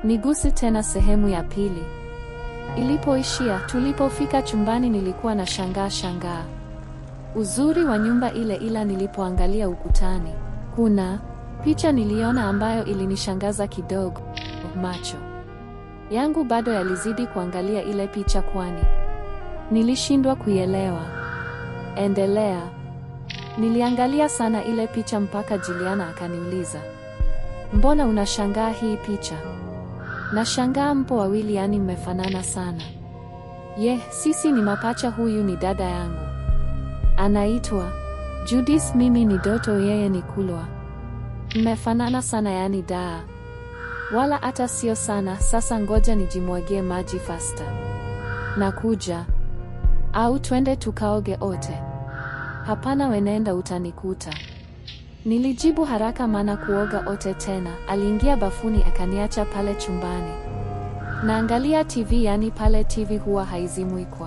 Niguse tena sehemu ya pili. Ilipoishia, tulipofika chumbani nilikuwa na shangaa shangaa. Uzuri wa nyumba ile ila nilipoangalia ukutani, kuna picha niliona ambayo ilinishangaza kidogo. Macho yangu bado yalizidi kuangalia ile picha kwani nilishindwa kuielewa. Endelea. Niliangalia sana ile picha mpaka Juliana akaniuliza, mbona unashangaa hii picha? Nashangaa mpo wawili, yani mmefanana sana. Ye, sisi ni mapacha. Huyu ni dada yangu anaitwa Judith, mimi ni Doto, yeye ni Kulwa. Mmefanana sana, yani daa, wala hata sio sana. Sasa ngoja nijimwagie maji fasta, nakuja. Au twende tukaoge ote? Hapana, wenenda utanikuta. Nilijibu haraka, maana kuoga ote tena. Aliingia bafuni akaniacha pale chumbani naangalia TV, yani pale TV huwa haizimwi kwa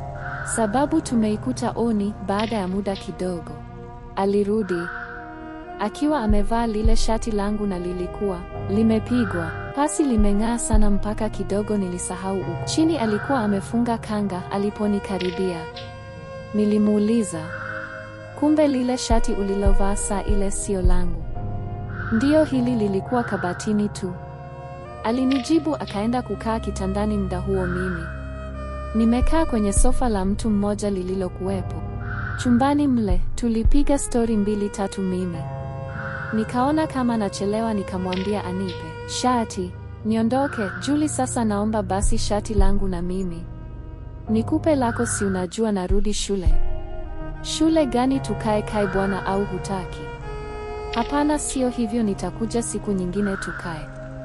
sababu tumeikuta oni. Baada ya muda kidogo alirudi akiwa amevaa lile shati langu na lilikuwa limepigwa pasi, limeng'aa sana mpaka kidogo nilisahau uku chini alikuwa amefunga kanga. Aliponikaribia nilimuuliza, kumbe lile shati ulilovaa saa ile sio langu? Ndiyo, hili lilikuwa kabatini tu, alinijibu. Akaenda kukaa kitandani. Muda huo mimi nimekaa kwenye sofa la mtu mmoja lililokuwepo chumbani mle. Tulipiga stori mbili tatu, mimi nikaona kama nachelewa, nikamwambia anipe shati niondoke. Juli, sasa naomba basi shati langu na mimi nikupe lako, si unajua narudi shule. Shule gani? Tukae kae bwana, au hutaki? Hapana, sio hivyo, nitakuja siku nyingine tukae.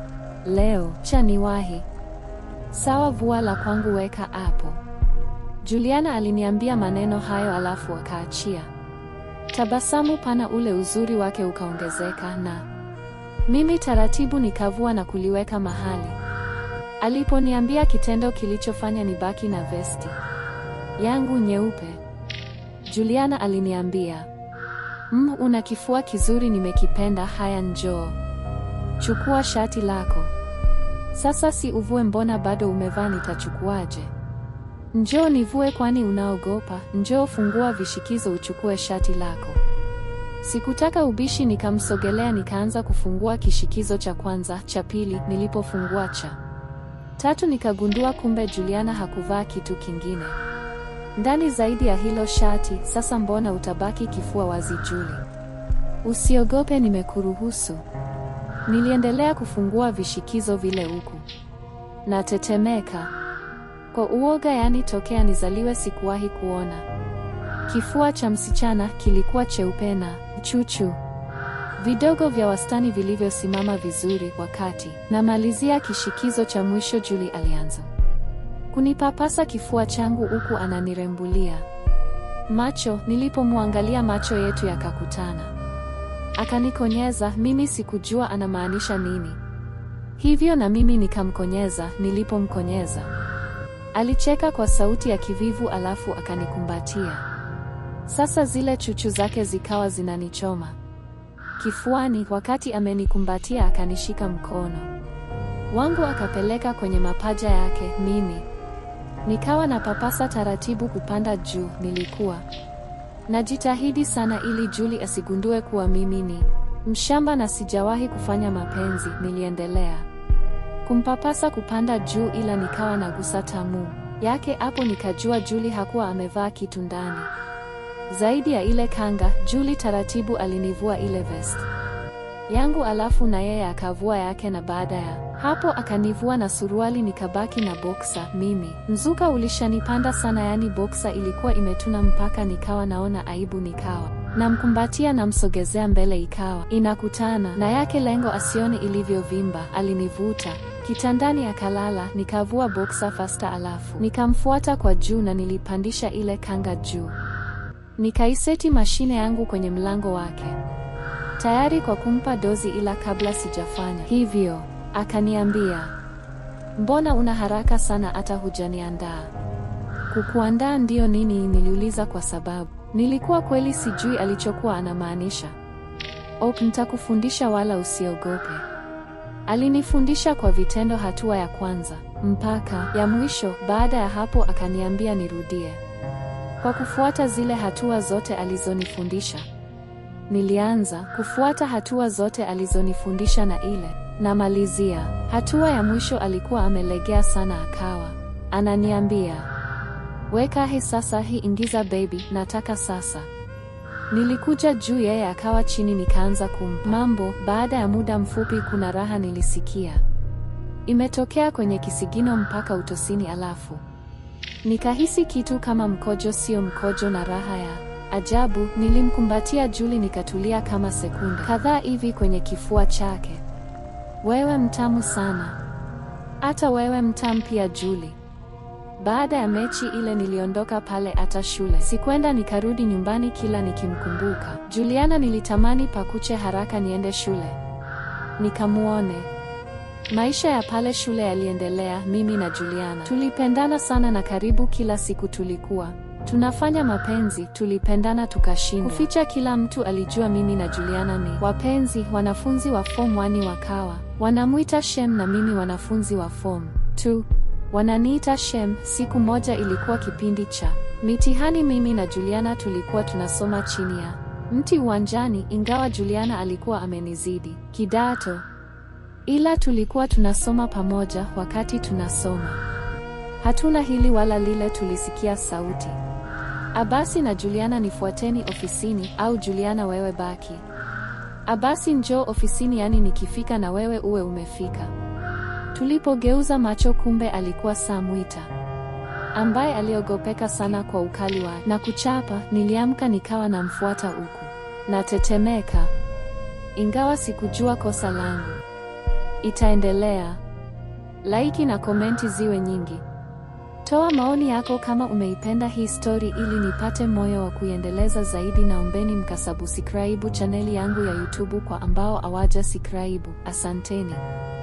Leo cha niwahi. Sawa, vua la kwangu weka hapo. Juliana aliniambia maneno hayo alafu akaachia tabasamu pana, ule uzuri wake ukaongezeka, na mimi taratibu nikavua na kuliweka mahali. Aliponiambia kitendo kilichofanya nibaki na vesti yangu nyeupe, Juliana aliniambia mm, una kifua kizuri, nimekipenda. Haya, njoo chukua shati lako sasa. Si uvue? Mbona bado umevaa? Nitachukuaje? Njoo nivue, kwani unaogopa? Njoo fungua vishikizo uchukue shati lako. Sikutaka ubishi, nikamsogelea nikaanza kufungua kishikizo cha kwanza, cha pili. Nilipofungua cha tatu, nikagundua kumbe Juliana hakuvaa kitu kingine ndani zaidi ya hilo shati. Sasa mbona utabaki kifua wazi, Juli? Usiogope, nimekuruhusu. Niliendelea kufungua vishikizo vile huku natetemeka kwa uoga, yaani tokea nizaliwe sikuwahi kuona kifua cha msichana. Kilikuwa cheupe na chuchu vidogo vya wastani vilivyosimama vizuri. Wakati namalizia kishikizo cha mwisho, Juli alianza kunipapasa kifua changu huku ananirembulia macho. Nilipomwangalia macho yetu yakakutana, akanikonyeza. Mimi sikujua anamaanisha nini, hivyo na mimi nikamkonyeza. Nilipomkonyeza alicheka kwa sauti ya kivivu, alafu akanikumbatia. Sasa zile chuchu zake zikawa zinanichoma kifuani. Wakati amenikumbatia, akanishika mkono wangu akapeleka kwenye mapaja yake, mimi nikawa na papasa taratibu kupanda juu. Nilikuwa najitahidi sana ili Juli asigundue kuwa mimi ni mshamba na sijawahi kufanya mapenzi. Niliendelea kumpapasa kupanda juu, ila nikawa nagusa tamu yake. Hapo nikajua Juli hakuwa amevaa kitu ndani zaidi ya ile kanga. Juli taratibu alinivua ile vest yangu, alafu na yeye akavua yake, na baada ya hapo akanivua na suruali, nikabaki na boksa. Mimi mzuka ulishanipanda sana, yaani boksa ilikuwa imetuna mpaka nikawa naona aibu, nikawa namkumbatia, namsogezea mbele, ikawa inakutana na yake, lengo asione ilivyovimba. Alinivuta kitandani akalala, nikavua boksa fasta, alafu nikamfuata kwa juu na nilipandisha ile kanga juu, nikaiseti mashine yangu kwenye mlango wake tayari kwa kumpa dozi, ila kabla sijafanya hivyo akaniambia, mbona una haraka sana, hata hujaniandaa? Kukuandaa ndiyo nini? Niliuliza kwa sababu nilikuwa kweli sijui alichokuwa anamaanisha. Ok, nitakufundisha wala usiogope. Alinifundisha kwa vitendo hatua ya kwanza mpaka ya mwisho. Baada ya hapo akaniambia nirudie kwa kufuata zile hatua zote alizonifundisha. Nilianza kufuata hatua zote alizonifundisha na ile namalizia hatua ya mwisho alikuwa amelegea sana, akawa ananiambia weka hii sasa, hii ingiza baby, nataka sasa. Nilikuja juu, yeye akawa chini, nikaanza kumpa mambo. Baada ya muda mfupi, kuna raha nilisikia imetokea kwenye kisigino mpaka utosini, alafu nikahisi kitu kama mkojo, sio mkojo, na raha ya ajabu. Nilimkumbatia Juli, nikatulia kama sekunde kadhaa hivi kwenye kifua chake. Wewe mtamu sana, hata wewe mtamu pia Juli. Baada ya mechi ile niliondoka pale hata shule sikwenda, nikarudi nyumbani. Kila nikimkumbuka Juliana nilitamani pakuche haraka niende shule nikamuone. Maisha ya pale shule yaliendelea. Mimi na Juliana tulipendana sana, na karibu kila siku tulikuwa tunafanya mapenzi. Tulipendana tukashindwa kuficha, kila mtu alijua mimi na Juliana ni wapenzi. Wanafunzi wa form 1 wakawa wanamwita Shem na mimi wanafunzi wa form 2 wananiita Shem. Siku moja ilikuwa kipindi cha mitihani, mimi na Juliana tulikuwa tunasoma chini ya mti uwanjani, ingawa Juliana alikuwa amenizidi kidato, ila tulikuwa tunasoma pamoja. Wakati tunasoma, hatuna hili wala lile, tulisikia sauti, Abasi na Juliana, nifuateni ofisini, au Juliana wewe baki. Abasi njoo ofisini, yani nikifika na wewe uwe umefika. Tulipogeuza macho kumbe alikuwa Samwita ambaye aliogopeka sana kwa ukali wa na kuchapa. Niliamka nikawa namfuata huku natetemeka, ingawa sikujua kosa langu. Itaendelea. Laiki na komenti ziwe nyingi. Toa maoni yako kama umeipenda hii story ili nipate moyo wa kuiendeleza zaidi. Naombeni mkasubscribe chaneli yangu ya YouTube kwa ambao hawaja subscribe. Asanteni.